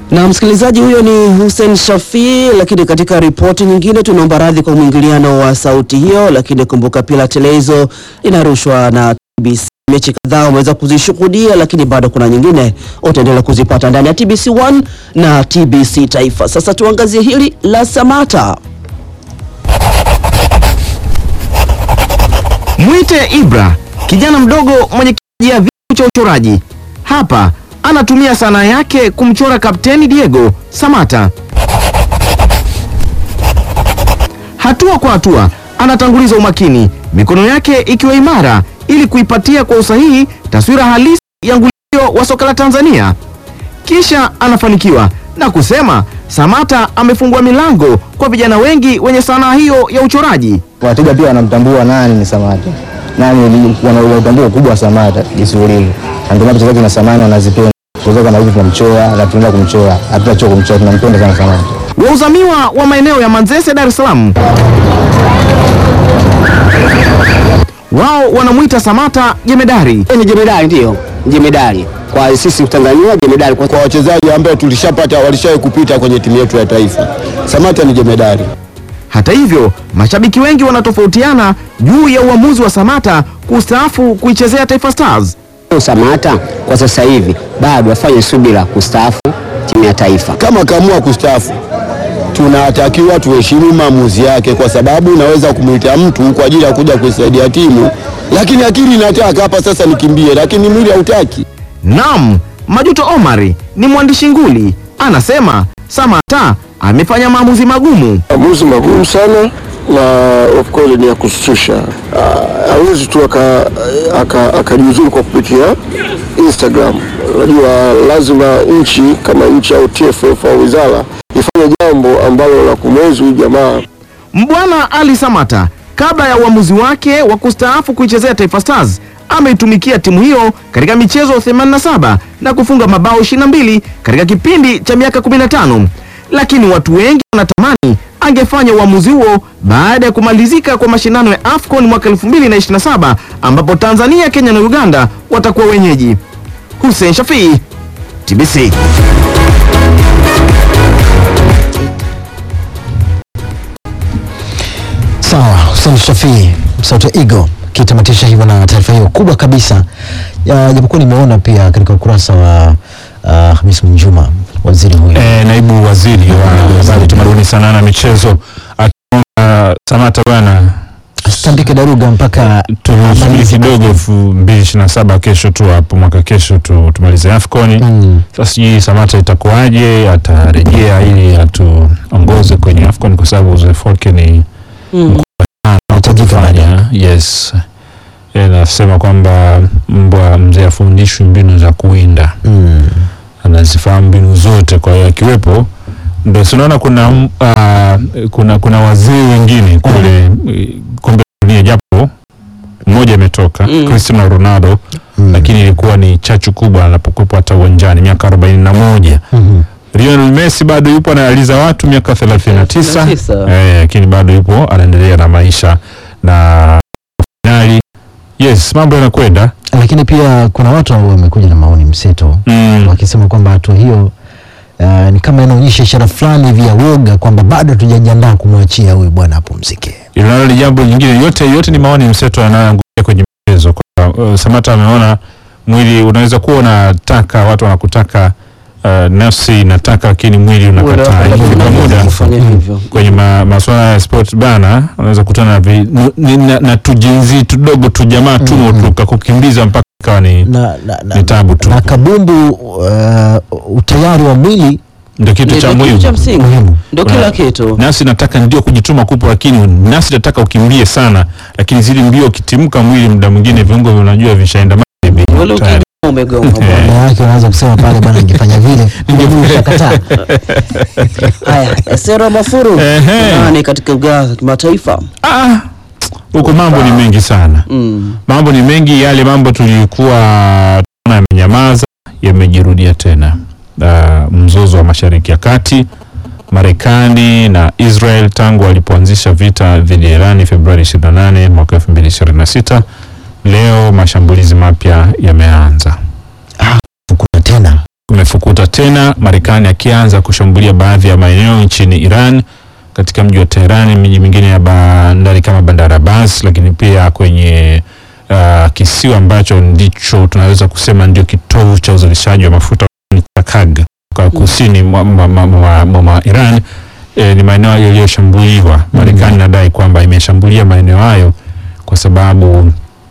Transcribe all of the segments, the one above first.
Na msikilizaji huyo ni Hussein Shafii. Lakini katika ripoti nyingine, tunaomba radhi kwa mwingiliano wa sauti hiyo, lakini kumbuka pia televizo inarushwa na TBC. Mechi kadhaa umeweza kuzishuhudia, lakini bado kuna nyingine utaendelea kuzipata ndani ya TBC 1 na TBC Taifa. Sasa tuangazie hili la Samata. Mwite Ibra, kijana mdogo mwenye kipaji ya vitu cha uchoraji. Hapa anatumia sanaa yake kumchora Kapteni Diego Samata. Hatua kwa hatua anatanguliza umakini, mikono yake ikiwa imara ili kuipatia kwa usahihi taswira halisi ya ngulio wa soka la Tanzania. Kisha anafanikiwa na kusema Samata amefungua milango kwa vijana wengi wenye sanaa hiyo ya uchoraji. Wateja pia wanamtambua nani ni Samata, nani wanautambua ukubwa wa Samata jinsi ulivyo, na ndio maana wachezaji na Samata wanazipenda kutoka kama hivi, tunamchora na tunaenda kumchora, hatutachoka kumchora, tunampenda sana Samata. Wauzamiwa wa maeneo ya Manzese, Dar es Salaam, wao wanamwita Samata jemedari. Ni jemedari, ndiyo jemedari kwa sisi Tanzania, jemedari kwa kwa wachezaji ambao tulishapata walishawahi kupita kwenye timu yetu ya taifa. Samata ni jemedari. Hata hivyo, mashabiki wengi wanatofautiana juu ya uamuzi wa Samata kustaafu kuichezea Taifa Stars. Samata kwa sasa hivi bado afanye subira kustaafu timu ya taifa. Kama kaamua kustaafu, tunatakiwa tuheshimu maamuzi yake, kwa sababu unaweza kumwita mtu kwa ajili ya kuja kuisaidia timu, lakini akili inataka hapa sasa nikimbie, lakini mwili hautaki. Naam, Majuto Omari ni mwandishi nguli, anasema Samata amefanya maamuzi magumu. maamuzi magumu sana na of course ni ya kushtusha. Ah, Hawezi tu aka- aka- akajiuzuru kwa kupitia Instagram. Unajua, lazima nchi kama nchi au TFF au wizara ifanye jambo ambalo la kumwezi huyu jamaa Mbwana Ali Samata kabla ya uamuzi wake wa kustaafu kuichezea Taifa Stars ameitumikia timu hiyo katika michezo 87 na kufunga mabao 22 katika kipindi cha miaka 15, lakini watu wengi wanatamani angefanya uamuzi huo baada ya kumalizika kwa mashindano ya AFCON mwaka 2027 ambapo Tanzania, Kenya na Uganda watakuwa wenyeji. Hussein Shafii, TBC. Sawa, Hussein Shafii Msauto Igo kitamatisha hivyo na taarifa hiyo kubwa kabisa, Ya, japokuwa nimeona pia katika ukurasa wa uh, Hamis Mwinjuma waziri huyo E, naibu waziri wa habari, utamaduni, sanaa na michezo akiomba Samata bwana Standike Daruga mpaka tusubiri kidogo elfu mbili ishirini na saba kesho tu hapo mwaka kesho tu tumalize AFCON. Mm. Sasa sijui Samata itakuwaje, atarejea ili atuongoze kwenye AFCON kwa sababu uzoefu wake ni Anahitajika kufanya. Yes, Eh, nasema kwamba mbwa mzee afundishwi mbinu za kuwinda Mm. anazifahamu mbinu zote. Kwa hiyo akiwepo, ndo sinaona kuna mm, ah, kuna kuna wazee wengine kule eh, kombe la dunia, japo mmoja ametoka Mm. Cristiano Ronaldo, Mm. lakini ilikuwa ni chachu kubwa anapokuwepo hata uwanjani, miaka arobaini na moja. Mhm. Lionel Messi bado yupo analiza watu miaka 39 39. eh, lakini bado yupo anaendelea na maisha na finali. Yes, mambo yanakwenda Lakini pia kuna watu ambao wamekuja na maoni mseto mm. wakisema kwamba hatua hiyo uh, ni kama inaonyesha ishara fulani hivi ya woga kwamba bado hatujajiandaa kumwachia huyu bwana apumzike. Inalo ni jambo lingine, yote yote ni maoni mseto yanayoangukia kwenye michezo. Kwa uh, Samata ameona mwili unaweza kuwa unataka, watu wanakutaka uh, nafsi inataka, lakini mwili unakataa. Ikifika muda Kufanya hivyo. kwenye ma, masuala ya sport bana, unaweza kutana na, vi- nu- ni- na, na tujinzi tudogo tu jamaa tumo tu kakukimbiza mpaka ikawa ni, Na, na, na, ni tabu tu, na kabumbu uh, utayari wa mwili ndio kitu cha Ndio kitu cha muhimu. msingi, muhimu. ndio Kuna- kila kitu. Nafsi nataka ndio kujituma kupo, lakini nafsi nataka ukimbie sana, lakini zili mbio ukitimka mwili, muda mwingine viungo vinajua vishaenda maji Wale ukimbia umegonga bwana. Maana yake unaweza kusema pale bwana, ningefanya vile ningekataa. Haya, Sera Mafuru Ehe. nani katika ugaa wa kimataifa? Ah, huko mambo ni mengi sana, Mm. mambo ni mengi. Yale mambo tulikuwa tunaona yamenyamaza yamejirudia tena. Uh, mzozo wa Mashariki ya Kati, Marekani na Israel tangu walipoanzisha vita dhidi ya Irani Februari 28 mwaka 2026, leo mashambulizi mapya yameanza, Kuna tena kumefukuta tena, Marekani akianza kushambulia baadhi ya maeneo nchini Iran katika mji wa Tehran, miji mingine ya bandari kama Bandar Abbas, lakini pia kwenye uh, kisiwa ambacho ndicho tunaweza kusema ndio kitovu cha uzalishaji wa mafuta ni Takag kwa kusini mwa, mwa, mwa, mwa, mwa, mwa Iran. E, ni maeneo yaliyoshambuliwa. Marekani inadai kwamba imeshambulia maeneo hayo kwa sababu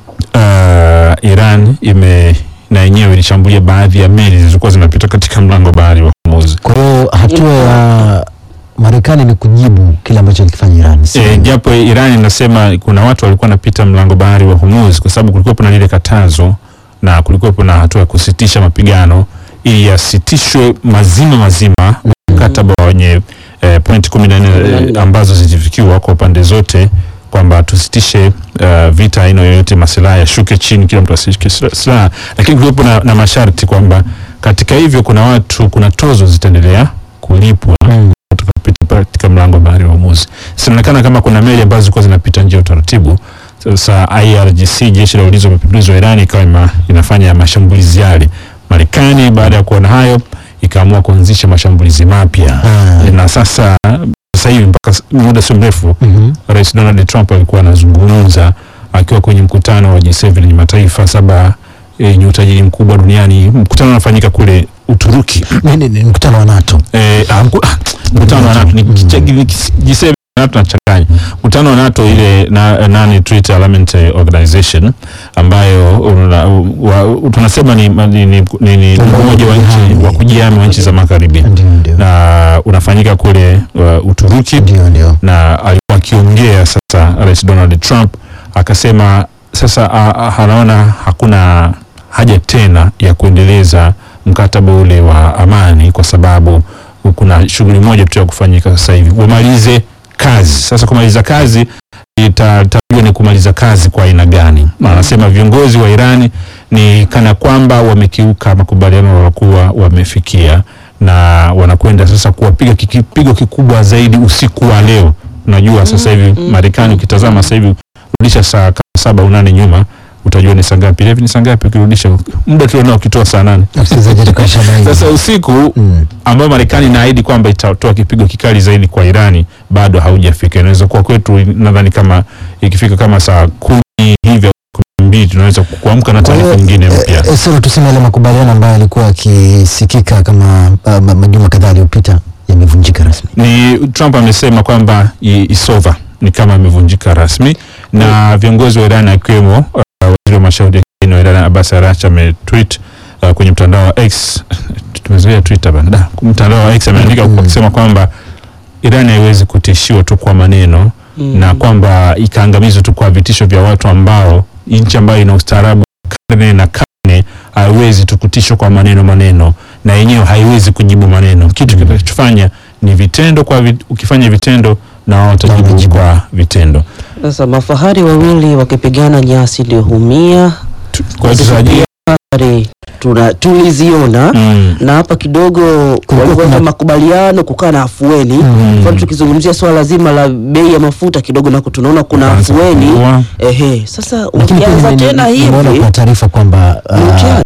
uh, Iran ime na yenyewe ilishambulia baadhi ya meli zilizokuwa zinapita katika mlango wa bahari wa Hormuz. Kwa hiyo hatua ya Marekani ni kujibu kile ambacho alikifanya Iran. si E, japo Iran inasema kuna watu walikuwa wanapita mlango bahari wa Hormuz kwa sababu kulikuwa na lile katazo na kulikuwa na hatua ya kusitisha mapigano ili yasitishwe mazima mazima mkataba wenye e, point kumi na nne ambazo zilifikiwa kwa pande zote kwamba tusitishe uh, vita aina yoyote, masilaha yashuke chini, kila mtu asishike sila- silaha, lakini kulikuwa na, na masharti kwamba katika hivyo kuna watu, kuna tozo zitaendelea kulipwa Mm. tukapita katika mlango wa bahari wa Hormuz. Sinaonekana kama kuna meli ambazo zilikuwa zinapita nje ya utaratibu. Sasa IRGC, jeshi la ulinzi wa mapinduzi wa Iran, ikawa ima- inafanya mashambulizi yale. Marekani baada ya kuona hayo ikaamua kuanzisha mashambulizi mapya Ah. na sasa sasa hivi mpaka s- muda sio mrefu Mhm. Rais Donald Trump alikuwa anazungumza akiwa kwenye mkutano wa G7 yenye mataifa saba yenye utajiri mkubwa duniani. Mkutano unafanyika kule Uturuki. Ni- ni- ni mkutano wa NATO. Eh, ah, mku- ah, mkutano wa NATO ni Mm. kiche- ni kis- G7 na NATO nachanganya. Mkutano wa NATO ile na, nani Treaty Parliament Organization ambayo una, wa, tunasema ni ni, ni, ni, ni umoja wa nchi wa kujihami wa nchi za magharibi Ndio, ndio. na unafanyika kule uh, Uturuki Ndio, ndio. na alikuwa akiongea sasa, Rais Donald Trump akasema sasa a- a- anaona hakuna haja tena ya kuendeleza mkataba ule wa amani kwa sababu kuna shughuli moja tu ya kufanyika sasa hivi, wamalize kazi. Sasa kumaliza kazi itatajwa ni kumaliza kazi kwa aina gani? Na Anasema viongozi wa Irani ni kana kwamba wamekiuka makubaliano waliokuwa wamefikia na wanakwenda sasa kuwapiga kipigo kikubwa zaidi usiku wa leo. Unajua sasa hivi Marekani ukitazama sasa hivi rudisha saa kama saba au nane nyuma utajua ni saa ngapi. Hivi ni saa ngapi ukirudisha muda tulionao ukitoa saa nane. Msikilizaji atakuwa shabaini. Sasa usiku Mm. ambao Marekani inaahidi kwamba itatoa kipigo kikali zaidi kwa Irani bado haujafika. Inaweza kuwa kwetu, nadhani kama ikifika kama saa kumi hivi au kumi na mbili tunaweza kuamka na Kwa hiyo, taarifa nyingine mpya. eh, sasa tuseme yale makubaliano ambayo yalikuwa yakisikika kama uh, ma- majuma kadhaa yaliyopita yamevunjika rasmi. ni Trump amesema kwamba i- isova ni kama amevunjika rasmi, na viongozi wa Iran akiwemo uh, waziri wa mashauri ya kigeni wa Iran Abbas Araghchi ametweet uh, kwenye mtandao wa X tumezoea Twitter bana, da, mtandao wa X ameandika kwa kusema kwamba Iran haiwezi kutishiwa tu kwa maneno na kwamba ikaangamizwa tu kwa vitisho vya watu ambao nchi ambayo ina ustaarabu karne na karne haiwezi tu kutishwa kwa maneno maneno, na yenyewe haiwezi kujibu maneno. Kitu kinachofanya ni vitendo kwa vit, ukifanya vitendo na wao watajibu kwa vitendo. Sasa mafahari wawili wakipigana nyasi ndio humia. Tu- Kwa hiyo tutarajia Habari tuna tuliziona mm, na hapa kidogo walikuwa na makubaliano kukaa na afueni. Mfano tukizungumzia swala zima la bei ya mafuta kidogo nako tunaona kuna Kuanza afueni. kupungua. Ehe, sasa Lakini pia ukianza nime- tena nimeona hivi kwa taarifa kwamba ni uh, mtihani.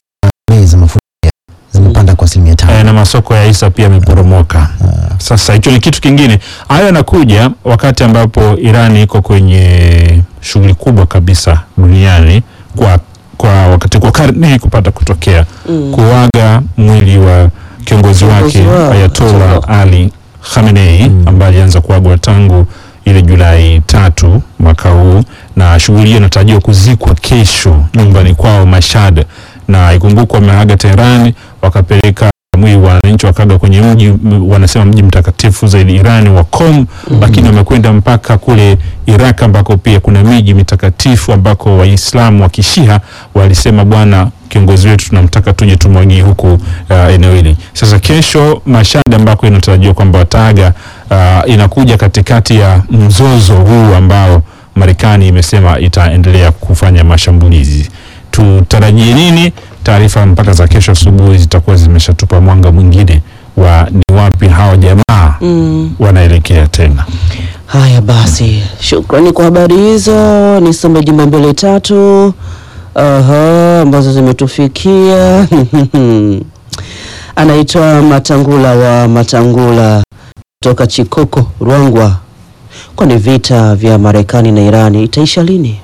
bei za mafuta zimepanda kwa asilimia Eh, tano. na masoko ya hisa pia yameporomoka. Sasa hicho ni kitu kingine. Hayo yanakuja wakati ambapo Iran iko kwenye shughuli kubwa kabisa duniani kwa kwa wakati kwa karne hii kupata kutokea kuaga mwili wa kiongozi Kiongozi wake wao, Ayatollah Ayatollah. Ali Khamenei ambaye alianza kuagwa tangu ile Julai tatu mwaka huu, na shughuli hiyo inatarajiwa kuzikwa kesho nyumbani kwao Mashhad, na ikumbukwa wameaga Tehran wakapeleka mwili wa wananchi wakaga kwenye mji m- wanasema mji mtakatifu zaidi Irani wa Qom, lakini wamekwenda mpaka kule Iraq ambako pia kuna miji mitakatifu ambako Waislamu wa Kishia walisema bwana kiongozi wetu tunamtaka tuje tumwagie huku uh, eneo hili. Sasa kesho Mashhad ambako inatarajiwa kwamba wataaga uh, inakuja katikati ya mzozo huu ambao Marekani imesema itaendelea kufanya mashambulizi. Tutarajie nini? Taarifa mpaka za kesho asubuhi zitakuwa zimeshatupa mwanga mwingine wa ni wapi hawa jamaa wanaelekea tena. Haya basi, shukrani kwa habari hizo. Nisome jumbe mbele tatu aha, ambazo zimetufikia. anaitwa Matangula wa Matangula kutoka Chikoko, Ruangwa. Kwani vita vya Marekani na Irani itaisha lini?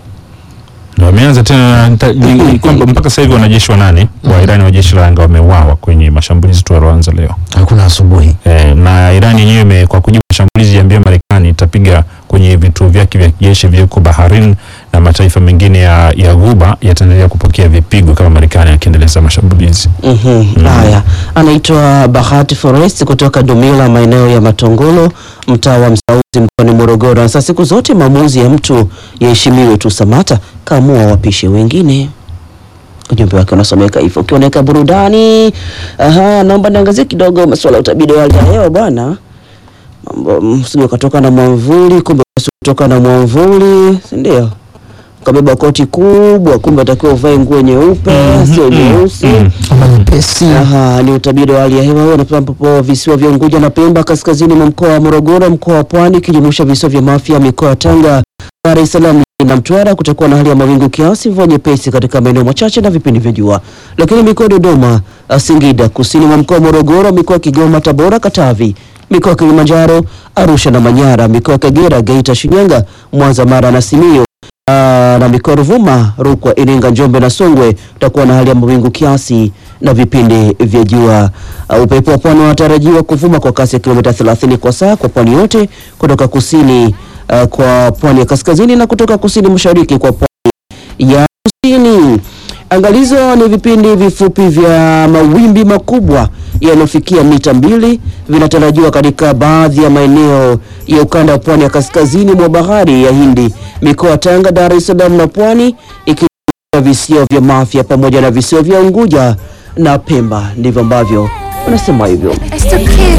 Na wameanza tena nita- ni- kwamba mpaka sasa hivi wanajeshi wanane wa Irani wa jeshi la anga wameuawa kwenye mashambulizi tu yaliyoanza leo. Hakuna asubuhi. E, na Irani yenyewe ime- kwa kujibu mashambulizi iambia Marekani itapiga kwenye vituo vyake vya kijeshi vilivyoko Bahrain na mataifa mengine ya, ya Ghuba yataendelea kupokea vipigo kama Marekani akiendeleza mashambulizi. Mhm, Haya, anaitwa Bahati Forest kutoka Dumila, maeneo ya Matongolo, mtaa wa Msauzi, mkoani Morogoro. Sasa siku zote maamuzi ya mtu yaheshimiwe tu. Samata kaamua wapishe wengine. Ujumbe wake unasomeka hivyo. Ukioneka burudani, aha, naomba niangazie kidogo masuala ya utabiri wa hali ya hewa bwana. Mambo msije ukatoka na mwamvuli, kumbe kutoka na mwamvuli, si ndio? Ukabeba koti kubwa, kumbe atakiwa uvae nguo nyeupe, sio nyeusi. Ama nyepesi. Aha, ni utabiri wa hali ya hewa huo unapema ambapo visiwa vya Unguja na Pemba kaskazini mwa mkoa wa Morogoro, mkoa wa Pwani ikijumuisha visiwa vya Mafia, mikoa ya Tanga, Dar es Salaam na Mtwara kutakuwa na hali ya mawingu kiasi, mvua nyepesi katika maeneo machache na vipindi vya jua. Lakini mikoa ya Dodoma, Singida, kusini mwa mkoa wa Morogoro, mikoa ya Kigoma, Tabora, Katavi, mikoa ya Kilimanjaro, Arusha na Manyara, mikoa ya Kagera, Geita, Shinyanga, Mwanza, Mara na Simiyu Ah, na mikoa ya Ruvuma, Rukwa, Iringa, Njombe na Songwe utakuwa na hali ya mawingu kiasi na vipindi vya jua. Uh, upepo wa pwani unatarajiwa kuvuma kwa kasi ya kilomita 30 kwa saa kwa pwani yote kutoka kusini uh, kwa pwani ya kaskazini na kutoka kusini mashariki kwa pwani ya kusini. Angalizo ni vipindi vifupi vya mawimbi makubwa yanayofikia mita mbili vinatarajiwa katika baadhi ya maeneo ya ukanda wa pwani ya kaskazini mwa bahari ya Hindi, mikoa ya Tanga, Dar es Salaam na Pwani, ikijumuisha visiwa vya Mafia pamoja na visiwa vya Unguja na Pemba. Ndivyo ambavyo unasema hivyo. It's the kids.